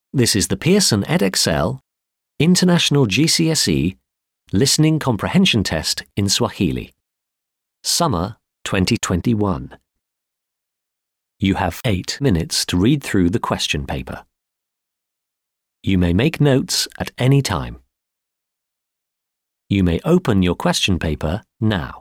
This is the Pearson EdXL International GCSE Listening Comprehension Test in Swahili. Summer 2021. You have eight minutes to read through the question paper. You may make notes at any time. You may open your question paper now.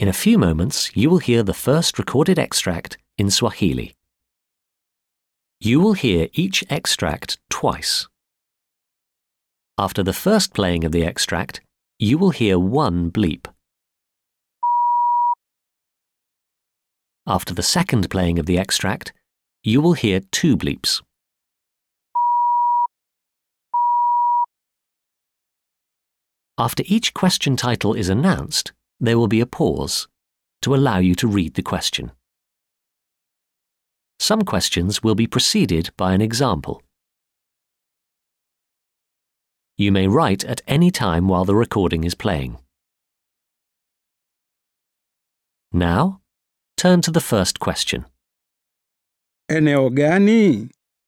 In a few moments, you will hear the first recorded extract in Swahili. You will hear each extract twice. After the first playing of the extract, you will hear one bleep. After the second playing of the extract, you will hear two bleeps. After each question title is announced, there will be a pause to allow you to read the question. Some questions will be preceded by an example. You may write at any time while the recording is playing. Now, turn to the first question. Eneo gani?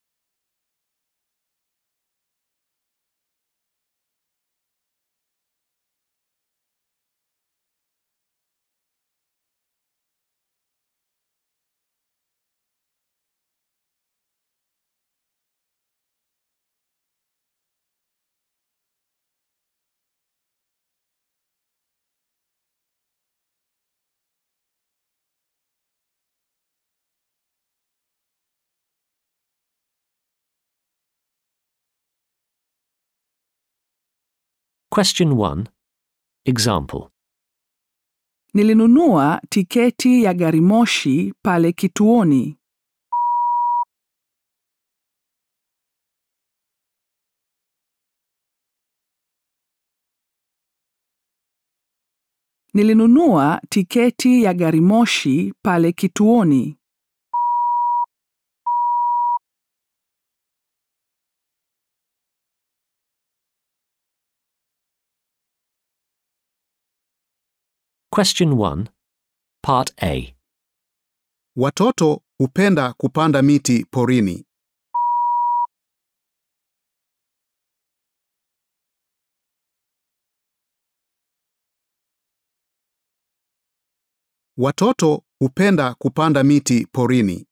Question 1. Example. Nilinunua tiketi ya gari moshi pale kituoni. Nilinunua tiketi ya gari moshi pale kituoni. Question 1. Part A. Watoto hupenda kupanda miti porini. Watoto hupenda kupanda miti porini.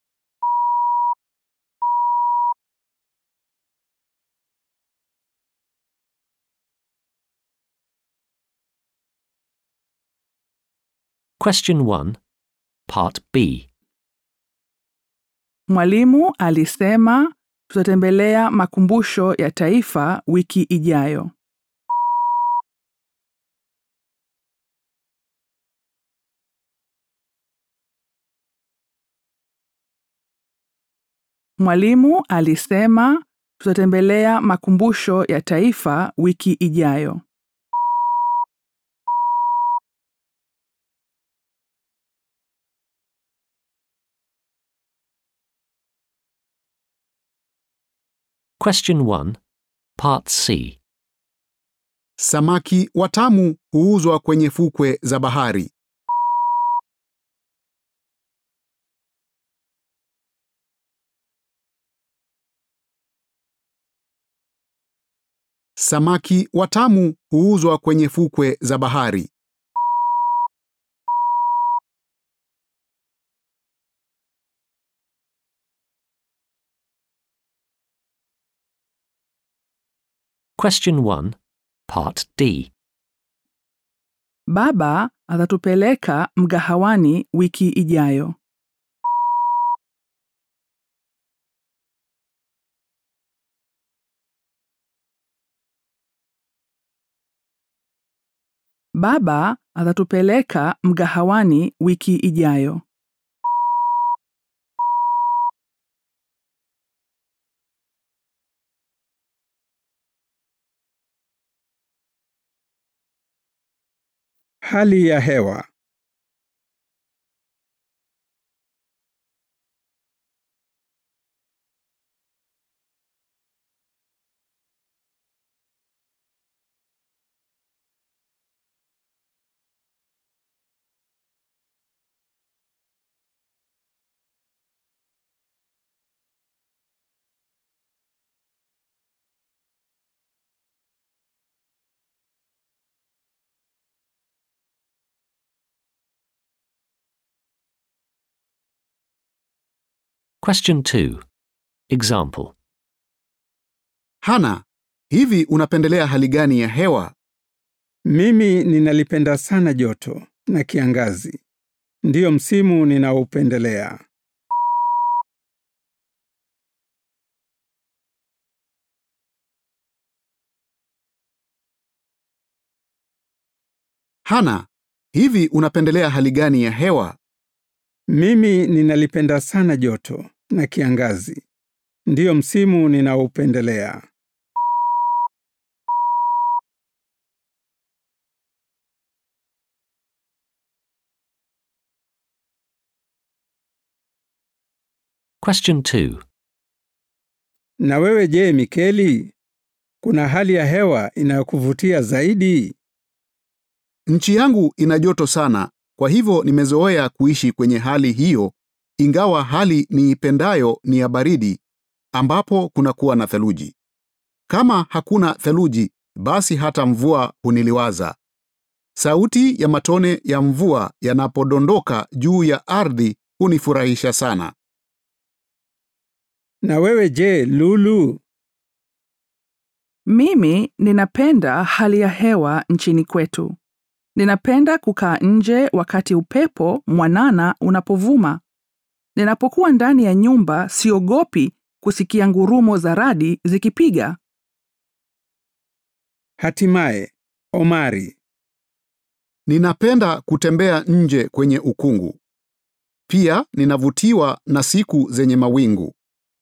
Question 1. Part B. Mwalimu alisema tutatembelea makumbusho ya taifa wiki ijayo. Mwalimu alisema tutatembelea makumbusho ya taifa wiki ijayo. Question 1. Part C. Samaki watamu huuzwa kwenye fukwe za bahari. Samaki watamu huuzwa kwenye fukwe za bahari. Question 1. Part D. Baba atatupeleka mgahawani wiki ijayo. Baba atatupeleka mgahawani wiki ijayo. Hali ya hewa. Question 2. Example. Hana, hivi unapendelea hali gani ya hewa? Mimi ninalipenda sana joto. na kiangazi. Ndiyo msimu ninaoupendelea. Hana, hivi unapendelea hali gani ya hewa? Mimi ninalipenda sana joto na kiangazi. Ndiyo msimu ninaoupendelea. Question 2. Na wewe je, Mikeli? Kuna hali ya hewa inayokuvutia zaidi? Nchi yangu ina joto sana, kwa hivyo nimezoea kuishi kwenye hali hiyo, ingawa hali niipendayo ni ya baridi, ambapo kunakuwa na theluji. Kama hakuna theluji, basi hata mvua huniliwaza. Sauti ya matone ya mvua yanapodondoka juu ya ardhi hunifurahisha sana. Na wewe je, Lulu? Mimi ninapenda hali ya hewa nchini kwetu. Ninapenda kukaa nje wakati upepo mwanana unapovuma. Ninapokuwa ndani ya nyumba siogopi kusikia ngurumo za radi zikipiga. Hatimaye, Omari. Ninapenda kutembea nje kwenye ukungu. Pia ninavutiwa na siku zenye mawingu.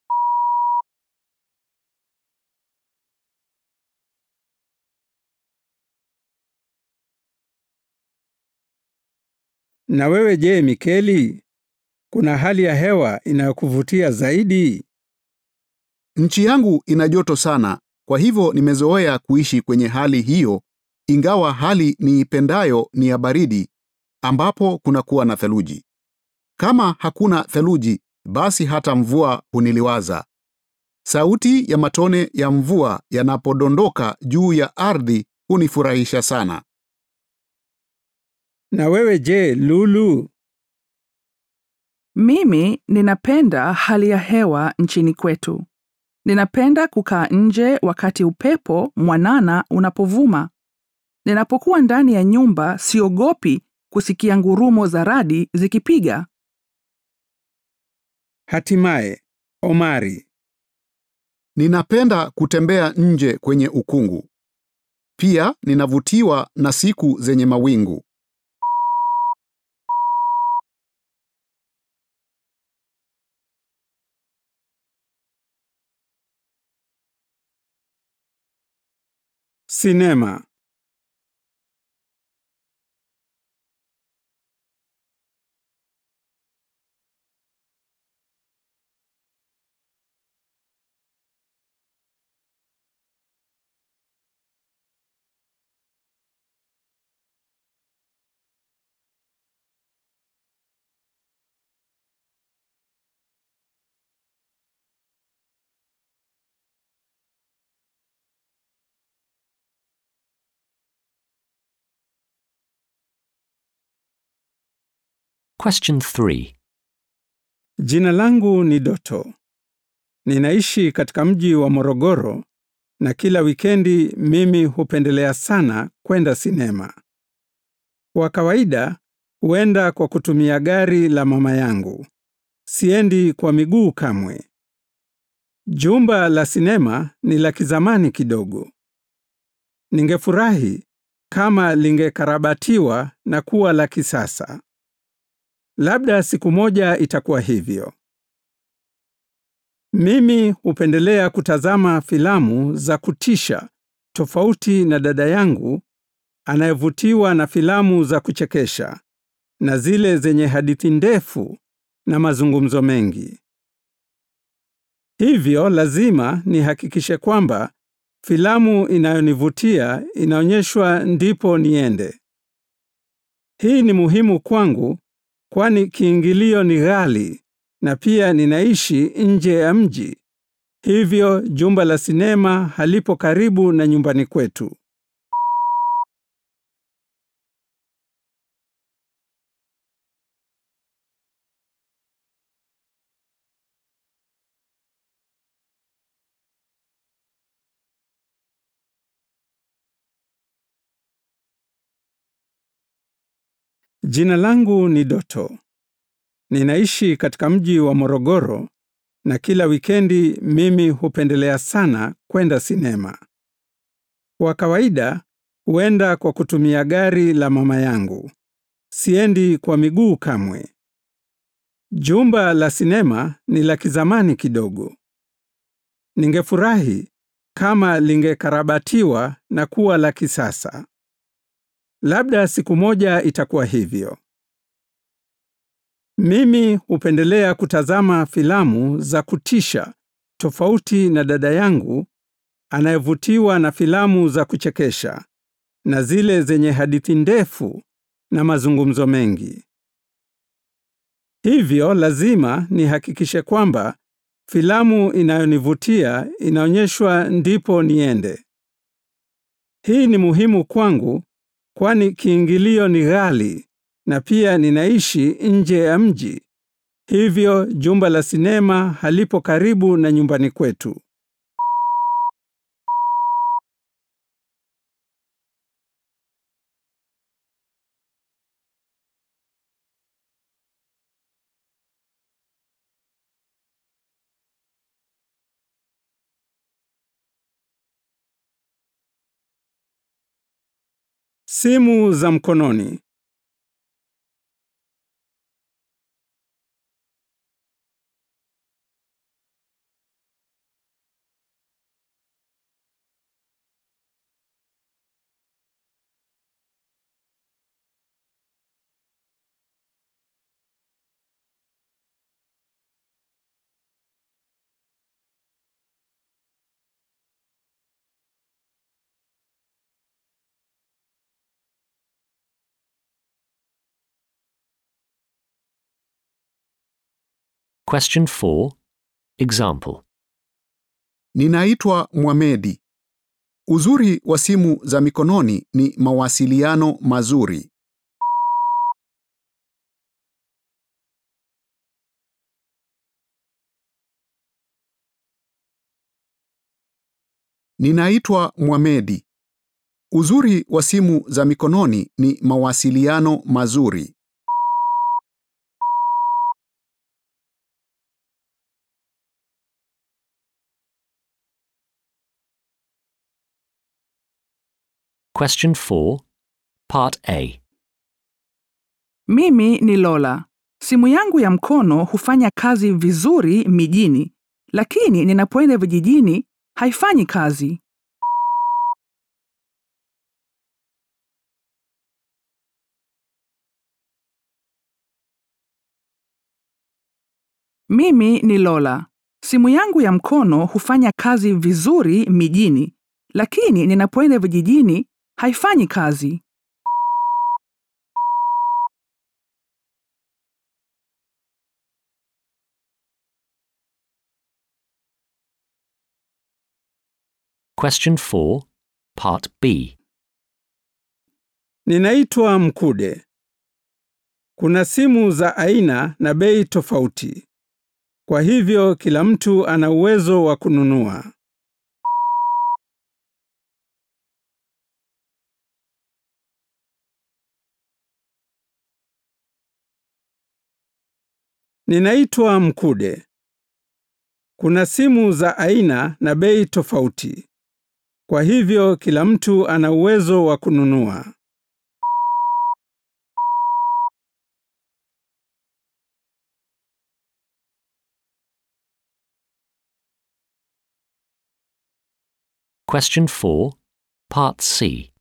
Na wewe je, Mikeli? Kuna hali ya hewa inayokuvutia zaidi? Nchi yangu ina joto sana, kwa hivyo nimezoea kuishi kwenye hali hiyo, ingawa hali niipendayo ni ya baridi, ambapo kunakuwa na theluji. Kama hakuna theluji, basi hata mvua huniliwaza. Sauti ya matone ya mvua yanapodondoka juu ya ardhi hunifurahisha sana. Na wewe je, Lulu? Mimi ninapenda hali ya hewa nchini kwetu. Ninapenda kukaa nje wakati upepo mwanana unapovuma. Ninapokuwa ndani ya nyumba siogopi kusikia ngurumo za radi zikipiga. Hatimaye, Omari. Ninapenda kutembea nje kwenye ukungu. Pia ninavutiwa na siku zenye mawingu. Sinema. Question 3. Jina langu ni Doto. Ninaishi katika mji wa Morogoro na kila wikendi mimi hupendelea sana kwenda sinema. Kwa kawaida huenda kwa kutumia gari la mama yangu. Siendi kwa miguu kamwe. Jumba la sinema ni la kizamani kidogo. Ningefurahi kama lingekarabatiwa na kuwa la kisasa. Labda siku moja itakuwa hivyo. Mimi hupendelea kutazama filamu za kutisha tofauti na dada yangu anayevutiwa na filamu za kuchekesha na zile zenye hadithi ndefu na mazungumzo mengi. Hivyo lazima nihakikishe kwamba filamu inayonivutia inaonyeshwa ndipo niende. Hii ni muhimu kwangu kwani kiingilio ni ghali na pia ninaishi nje ya mji. Hivyo jumba la sinema halipo karibu na nyumbani kwetu. Jina langu ni Doto. Ninaishi katika mji wa Morogoro na kila wikendi mimi hupendelea sana kwenda sinema. Kwa kawaida huenda kwa kutumia gari la mama yangu. Siendi kwa miguu kamwe. Jumba la sinema ni la kizamani kidogo. Ningefurahi kama lingekarabatiwa na kuwa la kisasa. Labda siku moja itakuwa hivyo. Mimi hupendelea kutazama filamu za kutisha tofauti na dada yangu anayevutiwa na filamu za kuchekesha na zile zenye hadithi ndefu na mazungumzo mengi. Hivyo lazima nihakikishe kwamba filamu inayonivutia inaonyeshwa ndipo niende. Hii ni muhimu kwangu kwani kiingilio ni ghali na pia ninaishi nje ya mji. Hivyo jumba la sinema halipo karibu na nyumbani kwetu. Simu za mkononi. Question 4. Example. Ninaitwa Mwamedi. Uzuri wa simu za mikononi ni mawasiliano mazuri. Ninaitwa Mwamedi. Uzuri wa simu za mikononi ni mawasiliano mazuri. Question 4. Part A. Mimi ni Lola. Simu yangu ya mkono hufanya kazi vizuri mijini, lakini ninapoenda vijijini haifanyi kazi. Mimi ni Lola. Simu yangu ya mkono hufanya kazi vizuri mijini, lakini ninapoenda vijijini haifanyi kazi. Question 4. Part B. Ninaitwa Mkude. Kuna simu za aina na bei tofauti. Kwa hivyo kila mtu ana uwezo wa kununua. Ninaitwa Mkude. Kuna simu za aina na bei tofauti. Kwa hivyo kila mtu ana uwezo wa kununua. Question 4. Part C.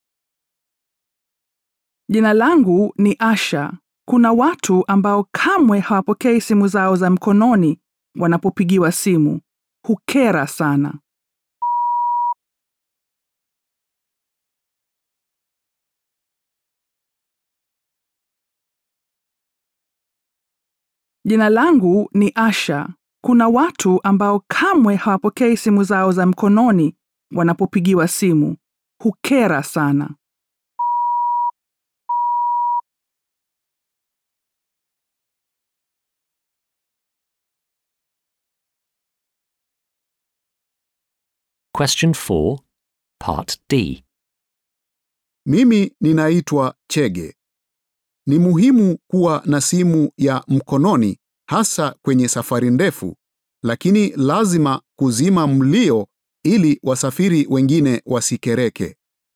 Jina langu ni Asha. Kuna watu ambao kamwe hawapokei simu zao za mkononi wanapopigiwa simu. Hukera sana. Jina langu ni Asha. Kuna watu ambao kamwe hawapokei simu zao za mkononi wanapopigiwa simu. Hukera sana. Question 4. Part D. Mimi ninaitwa Chege. Ni muhimu kuwa na simu ya mkononi hasa kwenye safari ndefu, lakini lazima kuzima mlio ili wasafiri wengine wasikereke.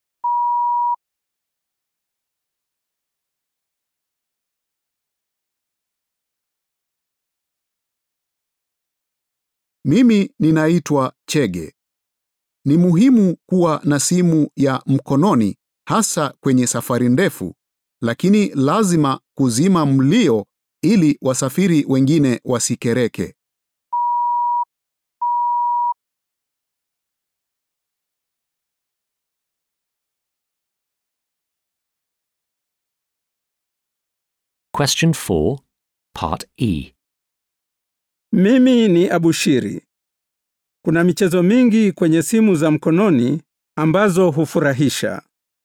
Mimi ninaitwa Chege. Ni muhimu kuwa na simu ya mkononi hasa kwenye safari ndefu, lakini lazima kuzima mlio ili wasafiri wengine wasikereke. Question 4, Part E. Mimi ni Abushiri. Kuna michezo mingi kwenye simu za mkononi ambazo hufurahisha.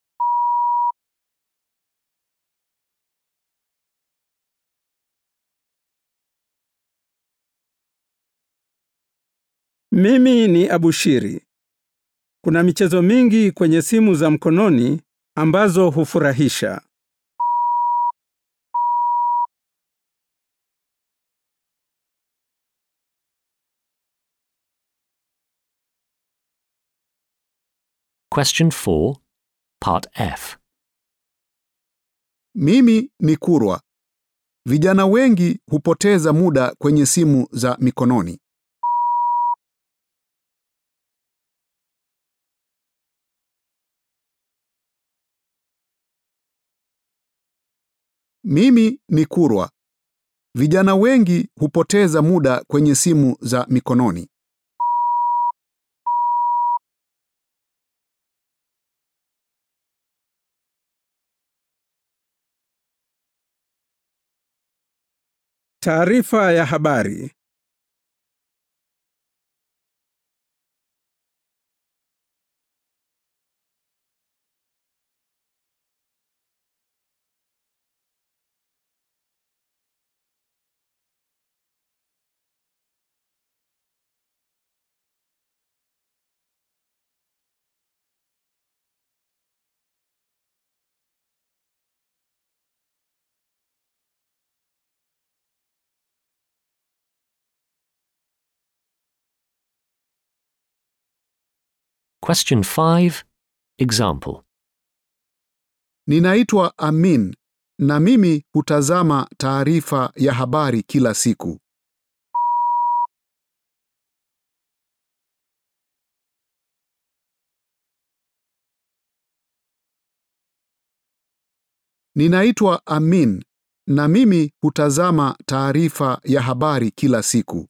Mimi ni Abushiri. Kuna michezo mingi kwenye simu za mkononi ambazo hufurahisha. Question 4, Part F. Mimi ni Kurwa. Vijana wengi hupoteza muda kwenye simu za mikononi. Mimi ni Kurwa. Vijana wengi hupoteza muda kwenye simu za mikononi. Taarifa ya habari. Question 5, Example. Ninaitwa Amin na mimi hutazama taarifa ya habari kila siku. Ninaitwa Amin na mimi hutazama taarifa ya habari kila siku.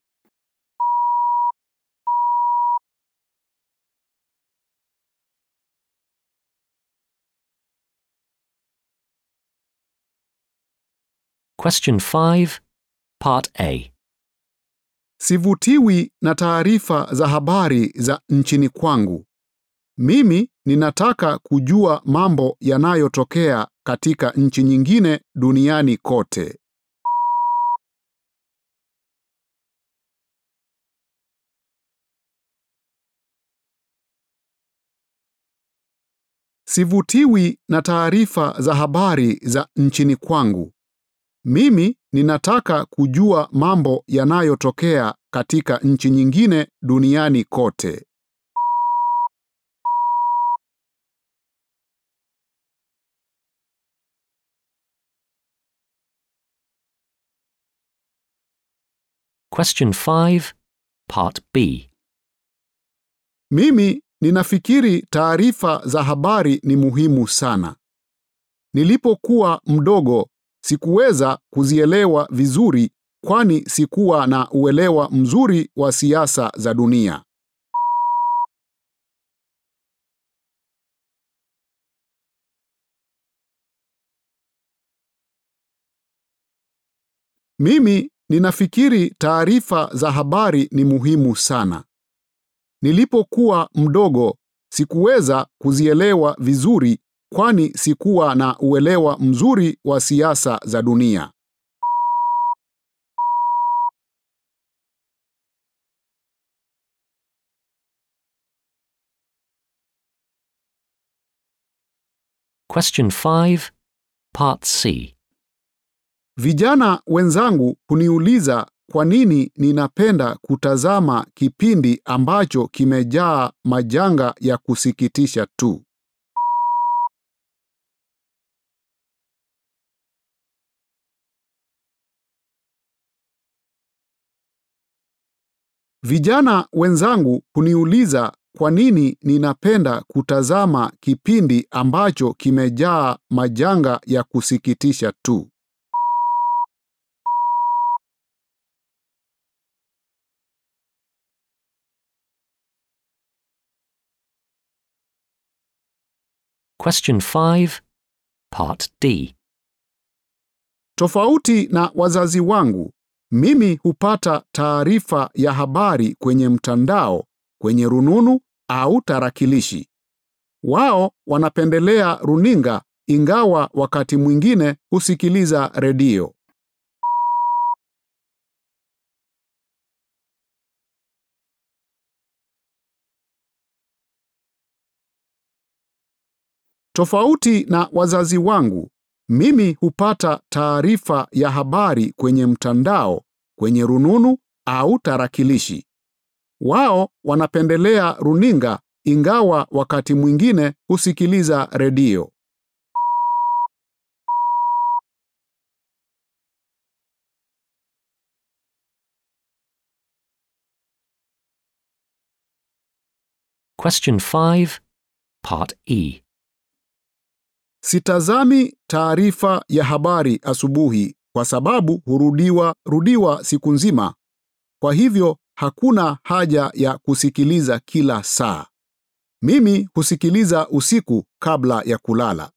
Question 5, Part A. Sivutiwi na taarifa za habari za nchini kwangu. Mimi ninataka kujua mambo yanayotokea katika nchi nyingine duniani kote. Sivutiwi na taarifa za habari za nchini kwangu. Mimi ninataka kujua mambo yanayotokea katika nchi nyingine duniani kote. Question 5, Part B. Mimi ninafikiri taarifa za habari ni muhimu sana. Nilipokuwa mdogo sikuweza kuzielewa vizuri kwani sikuwa na uelewa mzuri wa siasa za dunia. Mimi ninafikiri taarifa za habari ni muhimu sana. Nilipokuwa mdogo sikuweza kuzielewa vizuri kwani sikuwa na uelewa mzuri wa siasa za dunia. Question 5, Part C. Vijana wenzangu huniuliza kwa nini ninapenda kutazama kipindi ambacho kimejaa majanga ya kusikitisha tu. Vijana wenzangu huniuliza kwa nini ninapenda kutazama kipindi ambacho kimejaa majanga ya kusikitisha tu. Question 5, Part D. Tofauti na wazazi wangu, mimi hupata taarifa ya habari kwenye mtandao, kwenye rununu au tarakilishi. Wao wanapendelea runinga ingawa wakati mwingine husikiliza redio. Tofauti na wazazi wangu, mimi hupata taarifa ya habari kwenye mtandao, kwenye rununu au tarakilishi. Wao wanapendelea runinga ingawa wakati mwingine husikiliza redio. Question 5, Part E. Sitazami taarifa ya habari asubuhi kwa sababu hurudiwa rudiwa siku nzima. Kwa hivyo hakuna haja ya kusikiliza kila saa. Mimi husikiliza usiku kabla ya kulala.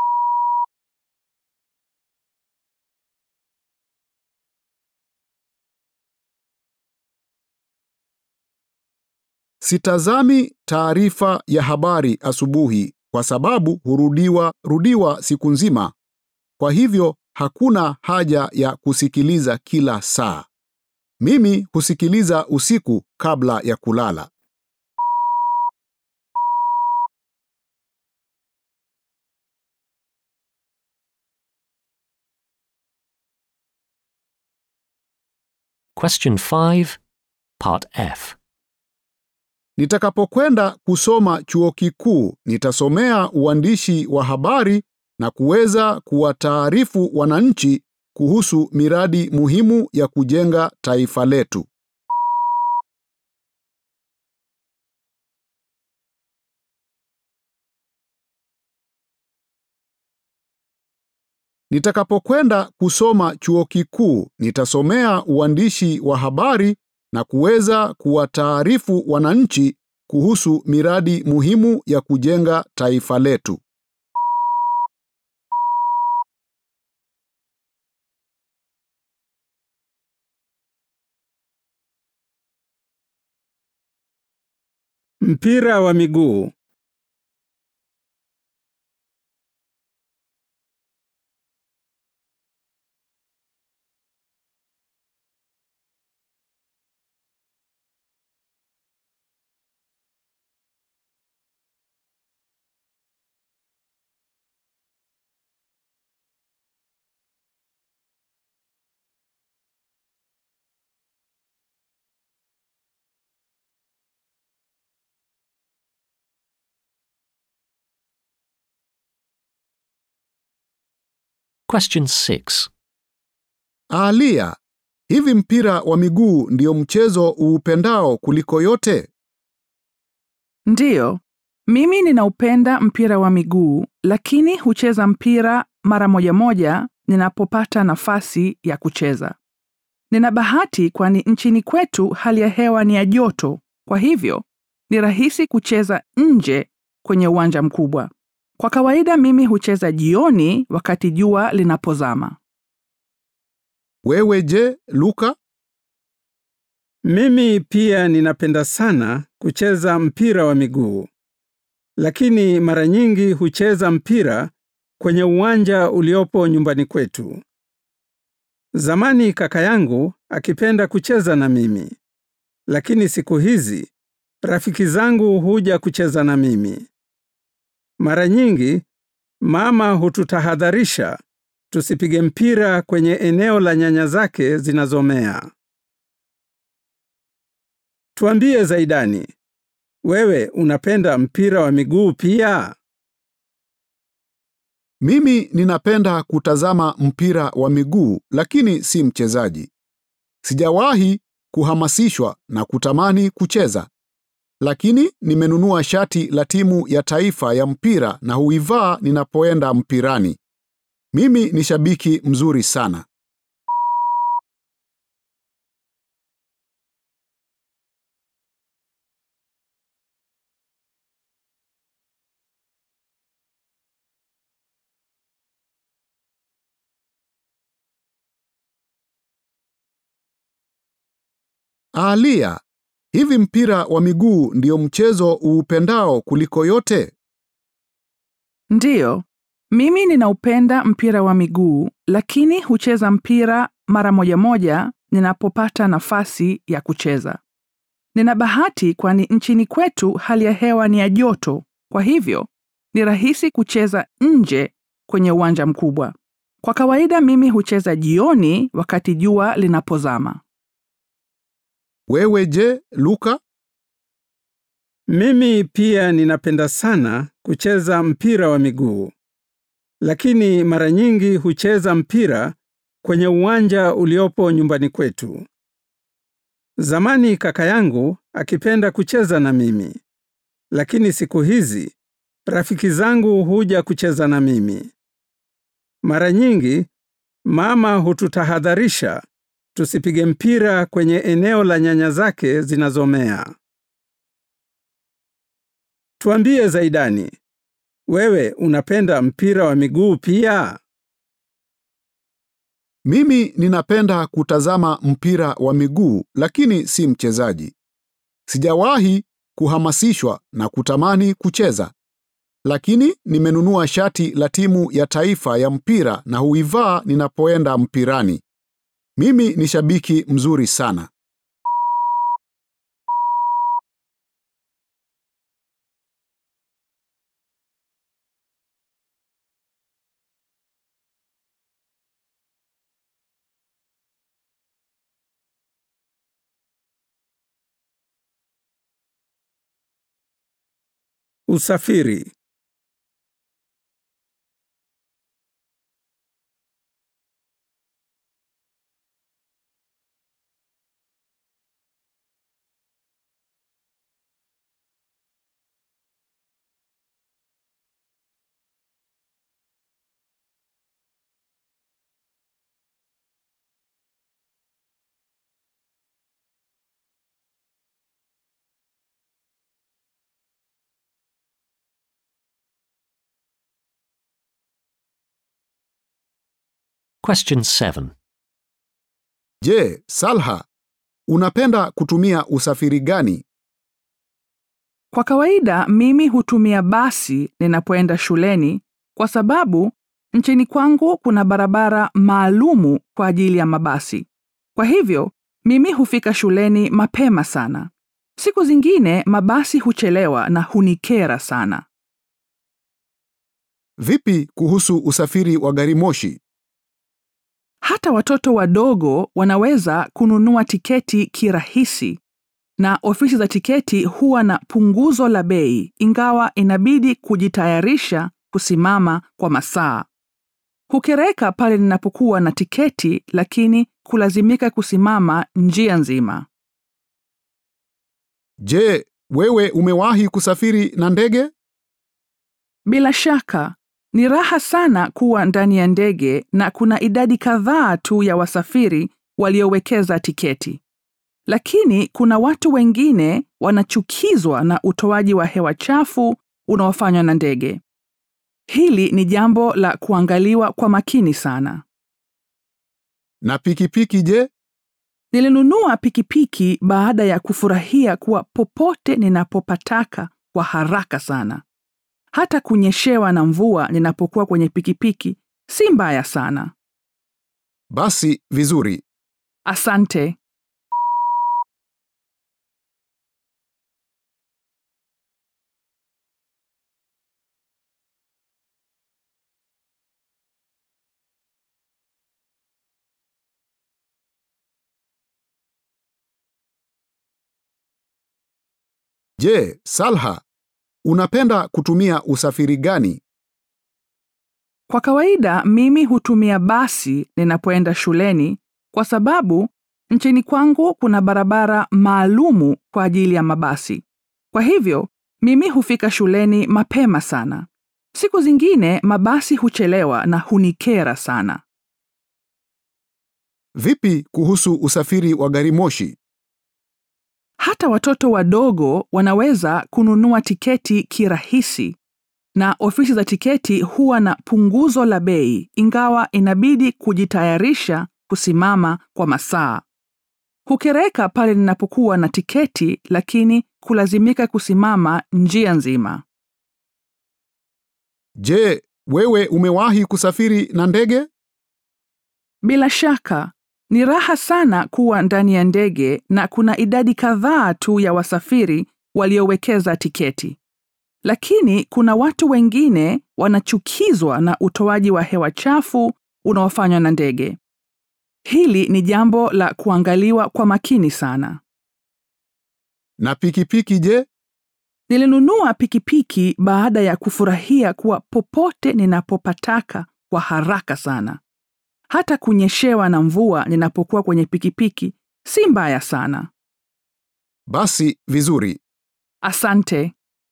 Sitazami taarifa ya habari asubuhi kwa sababu hurudiwa rudiwa siku nzima. Kwa hivyo hakuna haja ya kusikiliza kila saa. Mimi husikiliza usiku kabla ya kulala. Question 5, Part F. Nitakapokwenda kusoma chuo kikuu, nitasomea uandishi wa habari na kuweza kuwataarifu wananchi kuhusu miradi muhimu ya kujenga taifa letu. Nitakapokwenda kusoma chuo kikuu, nitasomea uandishi wa habari na kuweza kuwataarifu wananchi kuhusu miradi muhimu ya kujenga taifa letu. Mpira wa miguu. Question 6. Alia, hivi mpira wa miguu ndio mchezo uupendao kuliko yote? Ndiyo, mimi ninaupenda mpira wa miguu, lakini hucheza mpira mara moja moja ninapopata nafasi ya kucheza. Nina bahati kwani nchini kwetu hali ya hewa ni ya joto, kwa hivyo ni rahisi kucheza nje kwenye uwanja mkubwa. Kwa kawaida mimi hucheza jioni wakati jua linapozama. Wewe je, Luka? Mimi pia ninapenda sana kucheza mpira wa miguu, lakini mara nyingi hucheza mpira kwenye uwanja uliopo nyumbani kwetu. Zamani kaka yangu akipenda kucheza na mimi, lakini siku hizi rafiki zangu huja kucheza na mimi. Mara nyingi mama hututahadharisha tusipige mpira kwenye eneo la nyanya zake zinazomea. Tuambie Zaidani, wewe unapenda mpira wa miguu pia? Mimi ninapenda kutazama mpira wa miguu lakini si mchezaji. Sijawahi kuhamasishwa na kutamani kucheza. Lakini nimenunua shati la timu ya taifa ya mpira na huivaa ninapoenda mpirani. Mimi ni shabiki mzuri sana. Alia, hivi mpira wa miguu ndio mchezo uupendao kuliko yote? Ndiyo, mimi ninaupenda mpira wa miguu, lakini hucheza mpira mara moja moja ninapopata nafasi ya kucheza. Nina bahati kwani nchini kwetu hali ya hewa ni ya joto, kwa hivyo ni rahisi kucheza nje kwenye uwanja mkubwa. Kwa kawaida mimi hucheza jioni wakati jua linapozama. Wewe je, Luka? Mimi pia ninapenda sana kucheza mpira wa miguu, lakini mara nyingi hucheza mpira kwenye uwanja uliopo nyumbani kwetu. Zamani kaka yangu akipenda kucheza na mimi, lakini siku hizi rafiki zangu huja kucheza na mimi. Mara nyingi mama hututahadharisha tusipige mpira kwenye eneo la nyanya zake zinazomea. Tuambie Zaidani, wewe unapenda mpira wa miguu pia? Mimi ninapenda kutazama mpira wa miguu lakini si mchezaji. Sijawahi kuhamasishwa na kutamani kucheza. Lakini nimenunua shati la timu ya taifa ya mpira na huivaa ninapoenda mpirani. Mimi ni shabiki mzuri sana. Usafiri. Question 7. Je, Salha, unapenda kutumia usafiri gani? Kwa kawaida mimi hutumia basi ninapoenda shuleni kwa sababu nchini kwangu kuna barabara maalumu kwa ajili ya mabasi. Kwa hivyo mimi hufika shuleni mapema sana. Siku zingine mabasi huchelewa na hunikera sana. Vipi kuhusu usafiri wa gari moshi? Hata watoto wadogo wanaweza kununua tiketi kirahisi na ofisi za tiketi huwa na punguzo la bei ingawa inabidi kujitayarisha kusimama kwa masaa. Hukereka pale ninapokuwa na tiketi lakini kulazimika kusimama njia nzima. Je, wewe umewahi kusafiri na ndege? Bila shaka, ni raha sana kuwa ndani ya ndege na kuna idadi kadhaa tu ya wasafiri waliowekeza tiketi. Lakini kuna watu wengine wanachukizwa na utoaji wa hewa chafu unaofanywa na ndege. Hili ni jambo la kuangaliwa kwa makini sana. Na pikipiki je? Nilinunua pikipiki baada ya kufurahia kuwa popote ninapopataka kwa haraka sana. Hata kunyeshewa na mvua ninapokuwa kwenye pikipiki si mbaya sana. Basi vizuri. Asante. Je, Salha, unapenda kutumia usafiri gani? Kwa kawaida mimi hutumia basi ninapoenda shuleni kwa sababu nchini kwangu kuna barabara maalumu kwa ajili ya mabasi. Kwa hivyo mimi hufika shuleni mapema sana. Siku zingine mabasi huchelewa na hunikera sana. Vipi kuhusu usafiri wa gari moshi? Hata watoto wadogo wanaweza kununua tiketi kirahisi na ofisi za tiketi huwa na punguzo la bei ingawa inabidi kujitayarisha kusimama kwa masaa. Hukereka pale ninapokuwa na tiketi lakini kulazimika kusimama njia nzima. Je, wewe umewahi kusafiri na ndege? Bila shaka, ni raha sana kuwa ndani ya ndege na kuna idadi kadhaa tu ya wasafiri waliowekeza tiketi. Lakini kuna watu wengine wanachukizwa na utoaji wa hewa chafu unaofanywa na ndege. Hili ni jambo la kuangaliwa kwa makini sana. Na pikipiki je? Nilinunua pikipiki baada ya kufurahia kuwa popote ninapopataka kwa haraka sana. Hata kunyeshewa na mvua ninapokuwa kwenye pikipiki si mbaya sana. Basi vizuri. Asante.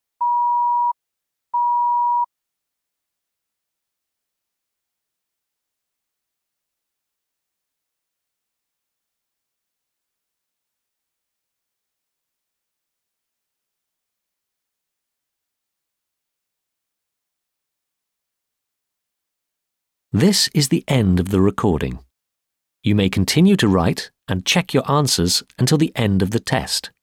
This is the end of the recording. You may continue to write and check your answers until the end of the test.